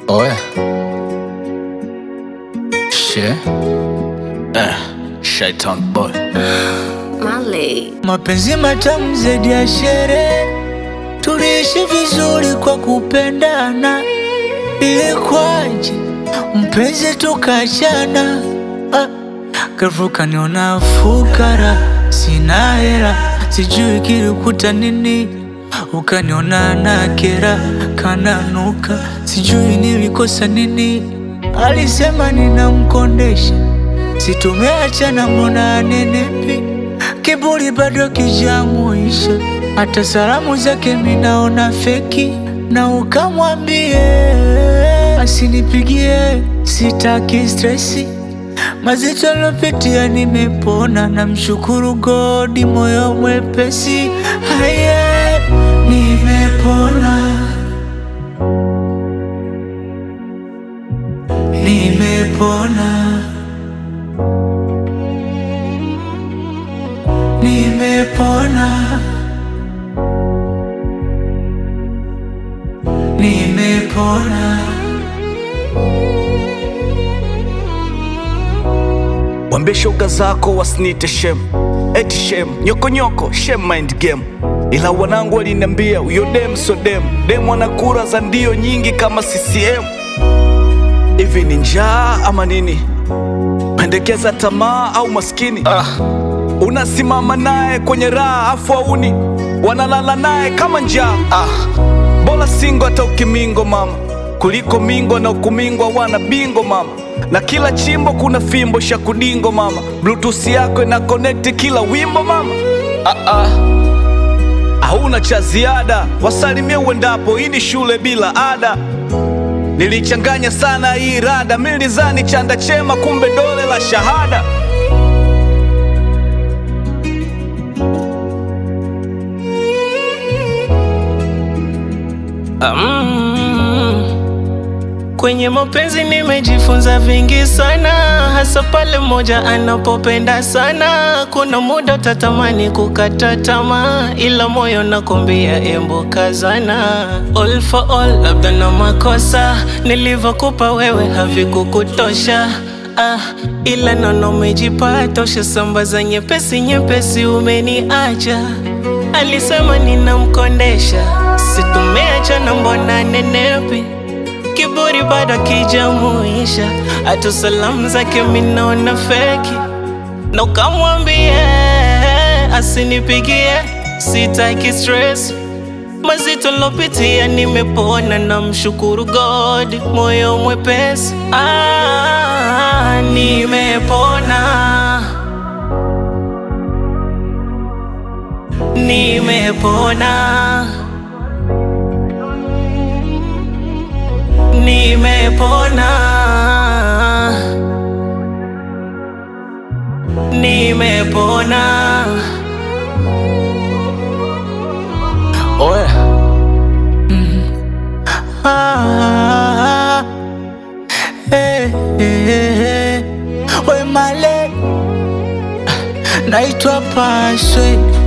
Oe. She. Eh, Shaitan boy. Marley. Mapenzi matamu zaidi ya sherehe, tuliishi vizuri kwa kupendana. Ilikuwaje mpenzi tukachana? Ah, ghafla kaniona fukara, sina hela, sijui kilikuta nini. Ukaniona na kera, kananuka, sijui nilikosa nini. Alisema ninamkondesha, situmeachana, mbona anenepi Kiburi bado kijamuisha, hata salamu zake minaona feki, na ukamwambie asinipigie, sitaki stresi. Mazito lopitia nimepona, na mshukuru godi, moyo mwepesi. Haye, nimepona, nimepona. Nimepona, nimepona. Wambie shoga zako wasinite shem, eti shem, nyokonyoko shem mind game. Ila wanangu waliniambia huyo dem so dem, dem ana kura za ndio nyingi kama CCM. Hivi ni njaa ama nini? Pendekeza tamaa au maskini? Ah, Unasimama naye kwenye raha afu auni wanalala naye kama njaa. Ah, bora singo hata ukimingo mama, kuliko mingo na ukumingwa wana bingo mama, na kila chimbo kuna fimbo shakudingo mama, bluetooth yako ina connect kila wimbo mama. Ah, ah. Hauna cha ziada, wasalimie uendapo, hii ni shule bila ada. Nilichanganya sana hii rada, mimi nilizani chanda chema, kumbe dole la shahada. Mm. Kwenye mapenzi nimejifunza vingi sana, hasa pale mmoja anapopenda sana. Kuna muda utatamani kukata tamaa, ila moyo nakwambia embo kazana. All for all, labda na makosa nilivyokupa wewe havikukutosha Ah, ila nono umejipata, ushasambaza nyepesi nyepesi, umeniacha. Alisema ninamkondesha, situmeachana, mbona nenepi? Kiburi bado kijamuisha, hata salamu zake minaona feki, na ukamwambie asinipigie, sitaki stress mazito lopitia, nimepona na mshukuru God, moyo mwepesi. Ah, nimepona, nimepona, nimepona, nimepona. oe. Ah, eh, eh, eh. We male naitwa Paswe